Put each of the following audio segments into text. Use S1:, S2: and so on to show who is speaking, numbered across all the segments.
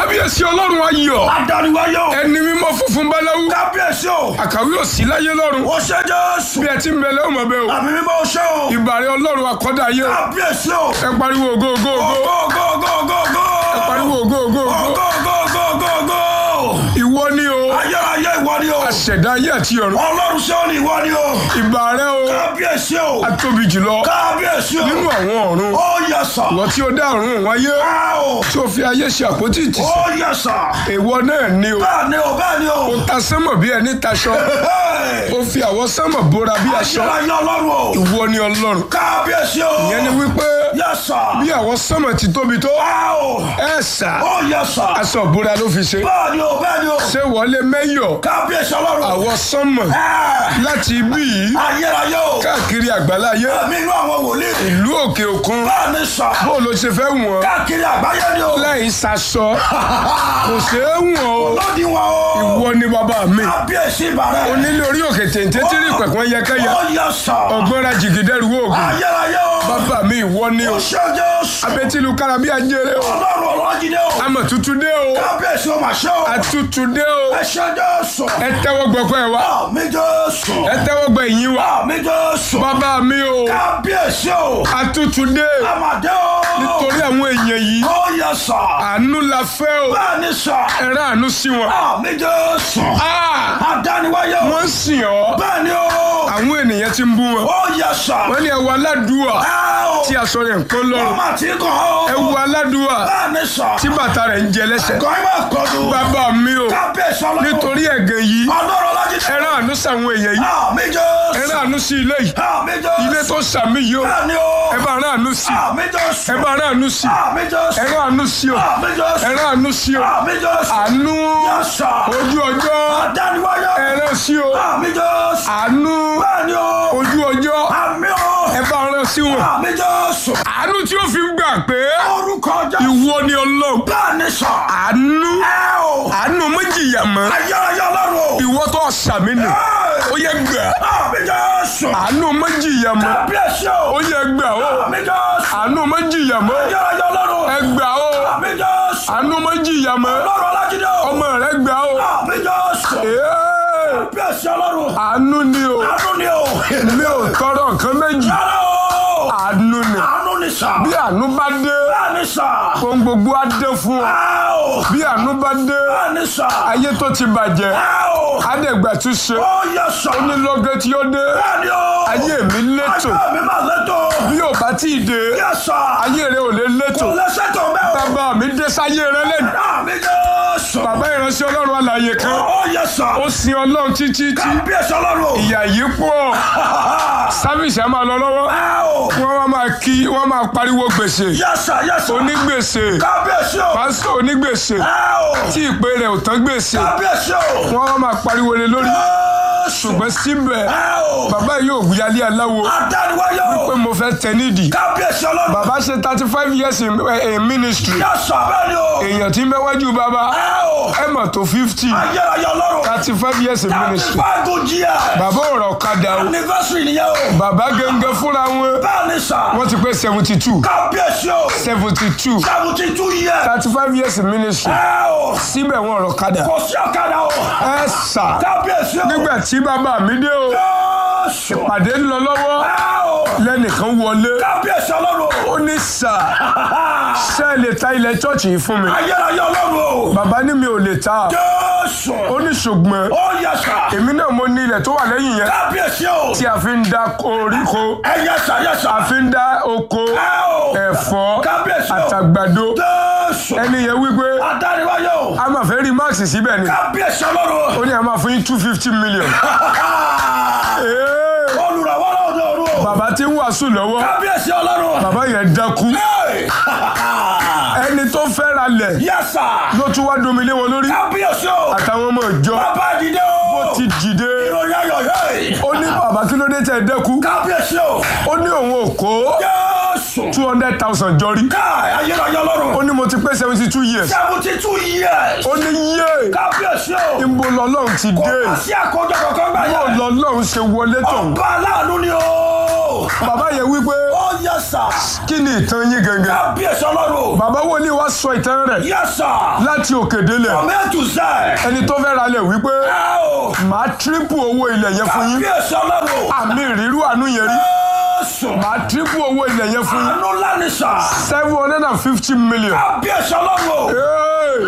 S1: kábíyèsí ọlọ́run ayọ̀
S2: Adániwáyé o.
S1: ẹni mímọ́ funfun báláwú
S2: Kábíyèsí o.
S1: àkàwé òsì láyé lọ́run
S2: Ó ṣe Jésù.
S1: bí ẹ ti ń bẹ lẹ́wọ̀n mọ̀ bẹ́ẹ̀ o
S2: Àmì mímọ́ ó ṣe o.
S1: ìbàrẹ̀ ọlọ́run akọ́dá ayé o
S2: Kábíyèsí o.
S1: ẹ pariwo ògo ògo ògo
S2: Go go go go go.
S1: ẹ pariwo ògo ògo
S2: Go
S1: ògo
S2: go go go go go.
S1: ìwọ ni o
S2: Ayérayé ìwọ ni o.
S1: aṣẹ̀dá ayé àti ọ̀run
S2: Ọlọ́run ṣé ó ní ìwọ ni o.
S1: ìbàrẹ̀ o
S2: Kábíyèsí o.
S1: atóbi jùlọ
S2: Kábíyèsí o.
S1: nínú àwọn ọ̀run
S2: Ó yẹ sà.
S1: ìwọ tí ó dá ọ̀run òun ayé
S2: Á o.
S1: tí ó fi ayé ṣe àpótí ìtìsẹ̀
S2: Ó yẹ sà.
S1: ìwọ náà ni o
S2: Bẹ́ẹ̀ ni o bẹ́ẹ̀ ni o.
S1: ta sánmọ̀ bí ẹni taṣọ
S2: Hey.
S1: ó fi àwọn sánmọ̀ bóra bí aṣọ
S2: Ayérayé Ọlọ́run o.
S1: ìwọ ni ọlọ́run
S2: Kábíyèsí o.
S1: ìyẹn ni wípé
S2: Yẹ sà.
S1: bí àwọn sánmọ̀ ti tóbi tó
S2: Á o.
S1: ẹ sà
S2: Ó yẹ sà.
S1: aṣọ ìbora ló fi ṣe
S2: Bẹ́ẹ̀ ni o bẹ́ẹ̀ ni o.
S1: ṣé wọlé mẹ́yọ̀
S2: Kábíyèsí Ọlọ́run.
S1: àwọn sánmọ̀
S2: Ẹ́.
S1: láti ibí yìí
S2: Ayérayé o.
S1: káàkiri àgbáláyé
S2: Ẹ̀mí inú àwọn wòlíì.
S1: ìlú òkè òkun
S2: Bẹ́ẹ̀ ni sà.
S1: bó ló ṣe fẹ́ wọ̀n
S2: Káàkiri àgbáyé ni o.
S1: láì ṣaṣọ kò ṣeé wọ̀n o
S2: Lọ́dí wọn o.
S1: ìwọ ni bàbá mi
S2: Kábíyèsí ìbàrẹ̀.
S1: onílé orí òkè téńté tí rí pẹ̀pẹ́ yẹkẹ́yẹ
S2: Ó yẹ sà.
S1: ọgbọ́nra jìgìdẹ́rù oògùn
S2: Ayérayé o.
S1: bàbá mi ìwọ ni o
S2: Ó ṣe Jésù.
S1: abẹ́tílu kárábí ajere o
S2: Ọlọ́run ọlọ́jídé o.
S1: amọ̀ tuntun dé o
S2: Kábíyèsí o mà ṣe o.
S1: àtútù dé o
S2: Ẹ ṣe Jésù.
S1: ẹ tẹ́wọ́ gbọ́kọ́ ẹ wá
S2: Àmì Jésù.
S1: ẹ tẹ́wọ́ gbọ́ ìyìn wa
S2: Àmì Jésù.
S1: bàbá mi o
S2: Kábíyèsí o.
S1: àtútù dé
S2: Àmàdé o.
S1: nítorí àwọn èèyàn yìí
S2: Ó yẹ sà.
S1: àánú la fẹ́ o
S2: Bẹ́ẹ̀ ni sà.
S1: ẹ rán àánú sí wọn.
S2: Àmì Jésù.
S1: Ah!
S2: Adániwáyé o.
S1: wọ́n sìn ọ́
S2: Bẹ́ẹ̀ ni o.
S1: àwọn ènìyàn ti ń bú wọn
S2: Ó yẹ sà.
S1: wọ́n ní ẹ wo aládùúà
S2: Ẹ o.
S1: tí aṣọ rẹ̀ ń kán lọ́rùn
S2: Ọmọ àti kàn ó.
S1: ẹ wo aládùúà
S2: Bẹ́ẹ̀ ni sà.
S1: tí bàtà rẹ̀ ń jẹ lẹ́sẹ̀
S2: Kàn yín máa kọjú.
S1: bàbá mi o
S2: Kábíyèsí ọlọ́run.
S1: nítorí ẹ̀gàn yìí
S2: Ọlọ́run ọlọ́jídé.
S1: ẹ rán àánú sáwọn èèyàn yìí
S2: Àmì
S1: ẹ
S2: Jésù.
S1: rán àánú sí ilé yìí
S2: Àmì Jésù.
S1: ilé tó sàmì yìí o
S2: Bẹ́ẹ̀ ni o.
S1: ẹ bá rán àánú sí
S2: Àmì Jésù.
S1: ẹ bá rán àánú sí
S2: Àmì Jésù.
S1: ẹ rán àánú sí o
S2: Àmì Jésù.
S1: ẹ rán àánú sí o
S2: Àmì Jésù.
S1: àánú
S2: Yẹ́sà.
S1: ojú ọjọ́
S2: Adániwáyé.
S1: ẹ rán sí o
S2: Àmì Jésù.
S1: àánú
S2: Bẹ́ẹ̀ ni o.
S1: ojú ọjọ́
S2: Àmì o.
S1: ẹ bá rán sí wọn
S2: Àmì Jésù.
S1: àánú tí ó fi ń gbà pé
S2: Orúkọ Jésù.
S1: ìwọ ni ọlọ́run
S2: Bẹ́ẹ̀ ni sà.
S1: àánú
S2: Ẹ o.
S1: àánú méjìyà mọ́
S2: Ayérayé ọlọ́run o.
S1: ìwọ tó sàmì nì ó yẹ gbà
S2: Àmì Jésù.
S1: àánú méjìyà mọ́
S2: Kábíyèsí o.
S1: ó yẹ gbà ó
S2: Àmì Jésù.
S1: àánú méjìyà mọ́
S2: Ayérayé ọlọ́run.
S1: ẹ gbà ó
S2: Àmì Jésù.
S1: àánú méjìyà mọ́
S2: Ọlọ́run ọlájídé o.
S1: ọmọ rẹ gbà ó
S2: Àmì Jésù.
S1: Ee,
S2: Kábíyèsí ọlọ́run.
S1: àánú ni o
S2: Àánú ni o.
S1: mi ò tọrọ nǹkan méjì
S2: Rárá o.
S1: àánú ni
S2: Àánú ni sà.
S1: bí àánú bá dé
S2: Bẹ́ẹ̀ ni sà.
S1: ohun gbogbo á dé fún ọ
S2: Ẹ o.
S1: bí àánú bá dé
S2: Bẹ́ẹ̀ ni sà.
S1: ayé tó ti bàjẹ́
S2: Ẹ o.
S1: adẹ̀gbà tún ṣe
S2: Ó yẹ sà.
S1: onílọ́gẹ́ tí ó dé
S2: Bẹ́ẹ̀ ni o.
S1: ayé mi létò
S2: Ayé mi máa létò.
S1: bí ò bá tí ì dé
S2: Yẹ sà.
S1: ayé rẹ ò lè létò
S2: Kò lẹ́sẹ̀ tó bẹ́ẹ̀ o.
S1: bàbá mi dé sáyé rẹ lẹ́nu
S2: Àmì Jésù.
S1: bàbá ìránṣẹ́ ọlọ́run alààyè kan
S2: Ó yẹ sà.
S1: ó sin ọlọ́run títí tí
S2: Kábíyèsí ọlọ́run o.
S1: ìyà yìí pọ̀ sáfìsì á máa lọ lọ́wọ́
S2: Ẹ o.
S1: wọ́n wá máa kí wọ́n máa pariwo gbèsè
S2: Yẹ sà yẹ sà.
S1: onígbèsè
S2: Kábíyèsí o.
S1: pásítọ̀ onígbèsè
S2: Ẹ o.
S1: tí ìpè rẹ̀ ò tán gbèsè
S2: Kábíyèsí o.
S1: wọ́n wá máa pariwo lé lórí
S2: Jésù.
S1: ṣùgbọ́n síbẹ̀
S2: Ẹ o.
S1: bàbá yìí ò yálé aláwo
S2: Adániwáyé o.
S1: pé mo fẹ́ tẹ nídìí
S2: Kábíyèsí ọlọ́run.
S1: bàbá ṣe thirty five years in, eh, in ministry
S2: Yẹ sà bẹ́ẹ̀ ni o.
S1: èèyàn tí ń bẹ wájú bàbá
S2: Ẹ o.
S1: ẹ mọ̀ tó fifty
S2: Ayérayé ọlọ́run.
S1: thirty five years in ministry
S2: Fáàgùn jíà.
S1: bàbá ò rọ̀ kadà o
S2: Anniversary nìyẹn o.
S1: bàbá gẹ́gẹ́ fúnra wọn
S2: Bẹ́ẹ̀ ni sà.
S1: wọ́n ti pé seventy two
S2: Kábíyèsí o.
S1: seventy two
S2: Seventy two years.
S1: thirty five years in ministry
S2: Ẹ o.
S1: síbẹ̀ wọn rọ̀ kadà
S2: Kò sí ọ̀kadà o.
S1: ẹ sà
S2: Kábíyèsí o.
S1: nígbà tí bàbá mi dé o
S2: Jésù.
S1: pàdé ń lọ lọ́wọ́
S2: Ẹ o.
S1: lẹ́nìkan wọlé
S2: Kábíyèsí ọlọ́run o.
S1: ó ní sà ṣé ẹ lè ta ilẹ̀ chọ́ọ̀chì yìí fún mi
S2: Ayérayé ọlọ́run o.
S1: bàbá ní mi ò lè ta
S2: Jésù.
S1: ó ní ṣùgbọ́n
S2: Ó yẹ sà.
S1: èmi náà mo ní ilẹ̀ tó wà lẹ́yìn yẹn
S2: Kábíyèsí o.
S1: tí a fi ń dá koríko
S2: Ẹ yẹ sà yẹ sà.
S1: a fi ń dá oko
S2: Ẹ o.
S1: ẹ̀fọ́
S2: Kábíyèsí o.
S1: àtàgbàdo
S2: Jésù.
S1: ẹni yẹn wípé
S2: Adániwáyé o.
S1: a máa fẹ́ rí máàkì síbẹ̀ ni
S2: Kábíyèsí ọlọ́run
S1: ó ní a máa fún yín two fifty million.
S2: o.
S1: Ee,
S2: Olùrànwọ́ lọ́dọ̀ ọ̀run o.
S1: bàbá tí ń wàásù lọ́wọ́
S2: Kábíyèsí ọlọ́run.
S1: bàbá yẹn dákú
S2: Hey!
S1: ẹni tó fẹ́ ra lẹ̀
S2: Yes sir.
S1: ló tún wá domi lé wọn lórí
S2: Kábíyèsí o.
S1: àtàwọn ọmọ ìjọ
S2: Bàbá dìde o.
S1: ti dìde
S2: Ìròyìn ayọ̀ yẹ́.
S1: ó ní bàbá kí ló dé tẹ̀ dẹ́kú
S2: Kábíyèsí o.
S1: ó ní òun ò kó
S2: Jésù.
S1: two hundred thousand jọrí
S2: Káì ayérayé
S1: ó
S2: ọlọ́run.
S1: ní mo ti pé seventy two years
S2: Seventy two years.
S1: ó ní yé
S2: Kábíyèsí o.
S1: ìbò lọ́lọ́run ti
S2: Kò
S1: dé
S2: bá sí àkójọ kankan gbà
S1: bó
S2: yẹn.
S1: lọ́lọ́run ṣe wọlé tán
S2: Ọba aláàánú ni o.
S1: bàbá yẹn wípé
S2: Ó Ó yẹ sà.
S1: kí ni ìtàn yín gangan
S2: Kábíyèsí ọlọ́run.
S1: bàbá wòlíì wá sọ ìtàn rẹ̀
S2: Yẹ sà.
S1: láti òkè délẹ̀
S2: Mẹ́tù sẹ́.
S1: ẹni tó fẹ́ ralẹ̀ wípé
S2: Ẹ o.
S1: màá tírípù owó ilẹ̀ yẹn fún yín
S2: Kábíyèsí ọlọ́run.
S1: àmì ìrírú àánú yẹn rí
S2: Jésù.
S1: màá tírípù owó ilẹ̀ yẹn fún yín
S2: Àánú ńlá ni sà.
S1: seven hundred and fifty million.
S2: Kábíyèsí ọlọ́run.
S1: Hey!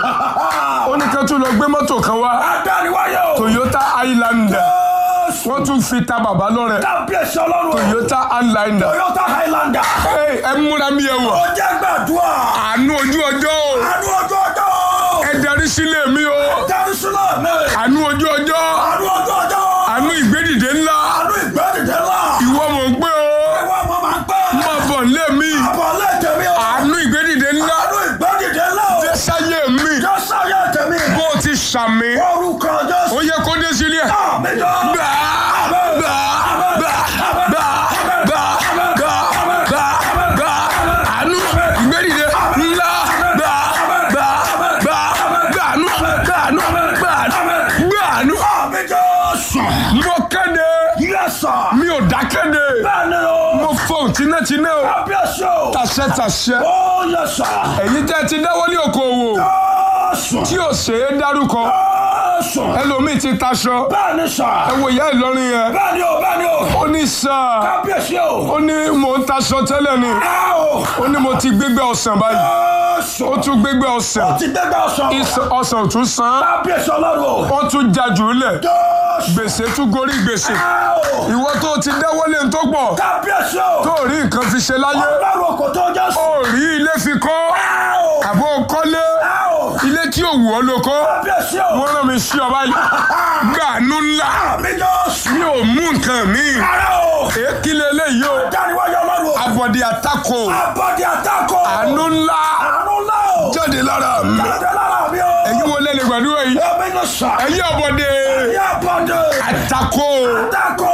S1: ó ní kí tún lọ gbé mọ́tò kan wá
S2: Adániwáyé o.
S1: Toyota Highlander
S2: Jésù.
S1: wọ́n tún fi ta bàbá lọ́rẹ̀
S2: Kábíyèsí ọlọ́run.
S1: Toyota Highlander
S2: Toyota Highlander.
S1: Hey, ẹ múra mi ẹ wọ̀
S2: Ó jẹ́ gbàdúrà.
S1: àánú ojú ọjọ́ o
S2: Àánú ọjọ́ ọjọ́.
S1: ẹ darí sílé mi o
S2: Jerusalem mi.
S1: àánú ojú ọjọ́
S2: Àánú ọjọ́ ọjọ́.
S1: àánú ìgbédìde ńlá
S2: Àánú ìgbẹ́dìde ńlá.
S1: ìwọ mọ̀ ń gbé o
S2: Ìwọ ọmọ máa ń pẹ́.
S1: má bọ̀ nílé mi
S2: Àbọ̀ lẹ́tẹ̀ mi o.
S1: àánú ìgbédìde ńlá
S2: Àánú ìgbẹ́dìde ńlá o.
S1: sáyé mi
S2: Jésù ayé tèmi.
S1: bó o ti sàmì
S2: Orúkọ Jésù.
S1: ó yẹ kó dé sílé
S2: Àmì jọ.
S1: gbà gbà gbà gbà gbà gbà gbà gbà àánú ìgbédìde ńlá gbà gbà gbà gbàánú gbàánú gbàánú gbàánú.
S2: Àmì Jésù.
S1: mo kéde
S2: Yẹ́sà.
S1: mi ò dákéde
S2: Bẹ́ẹ̀ni o.
S1: mo fọ tinátiná o
S2: Kábíyèsí o.
S1: tàṣẹ tàṣẹ
S2: Ó yẹ́sà.
S1: èyí tẹ́ ti dáwọ́ ní okòwò
S2: Jésù.
S1: tí ò ṣe é dárúkọ
S2: Jésù.
S1: ẹlòmíì ti taṣọ
S2: Bẹ́ẹ̀ni sà.
S1: ẹ wo ìyá Ìlọrin yẹn
S2: Bẹ́ẹ̀ni o, bẹ́ẹ̀ni o.
S1: ó ní sáà
S2: Kábíyèsí o.
S1: ó ní mò ń taṣọ tẹ́lẹ̀ ni
S2: Ẹ o.
S1: ó ní mo ti gbégbé ọ̀sán báyìí
S2: Jésù.
S1: ó tún gbégbé ọ̀sán
S2: ti gbẹgbẹ ọsàn.
S1: Ìs- ọ̀sán ò tún san
S2: kábíyèsí ọlọ́run.
S1: ó tún já jù ú lẹ̀
S2: jésù.
S1: gbèsè tún gorí gbèsè
S2: Áò.
S1: ìwọ tó ti dáwọ́lé ń tó pọ̀
S2: kábíyèsí o.
S1: tó rí nǹkan fi ṣe láyé
S2: ọlọ́run kò tó jésù.
S1: ó rí ilé fi kọ́
S2: Áò.
S1: àbó kọ́lé
S2: Áò.
S1: ilé tí ò wù ọ́ ló kọ́
S2: kábíyèsí o.
S1: wọ́n rán mi sí ọ báyìí gbàánú ńlá
S2: àmì jésù.
S1: mi ò mú nǹkan mi
S2: ara o.
S1: èkìlẹ̀ eléyìí o
S2: dániwájú ọlọ́run.
S1: abọ́dé àtakò
S2: abọ́dé àtakò.
S1: àánú ńlá
S2: àánú ńlá o.
S1: jáde lára mi
S2: jáde lára mi o.
S1: ẹ̀yin wo lẹ́nu gbàdúrà yìí
S2: èmi ló sà.
S1: ẹ̀yin ọ̀bọ̀dé
S2: ẹ̀yin abọ́dé.
S1: àtakò
S2: àtakò.